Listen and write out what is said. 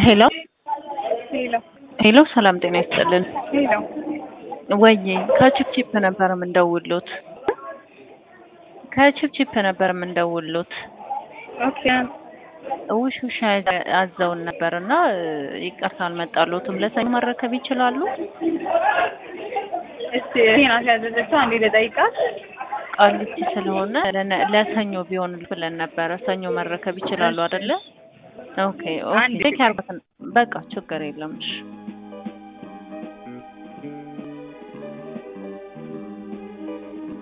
ሄሎ ሄሎ ሄሎ፣ ሰላም ጤና ይስጥልን። ሄሎ ወይዬ ከቺፕቺፕ ነበር የምንደውሉት ከቺፕቺፕ ነበር የምንደውሉት። ኦኬ ውሽ ውሻ አዘውን ነበር እና ይቅርታ አልመጣሎትም። ለሰኞ መረከብ ይችላሉ? እስቲ ናት ያዘዘችው አንዴ ልጠይቃት። ቃሊቲ ስለሆነ ለነ- ለሰኞ ቢሆን ብለን ነበረ። ሰኞ መረከብ ይችላሉ አይደለ? ኦኬ ኦኬ። አንድ ቼክ ያርጉት። በቃ ችግር የለም። እሺ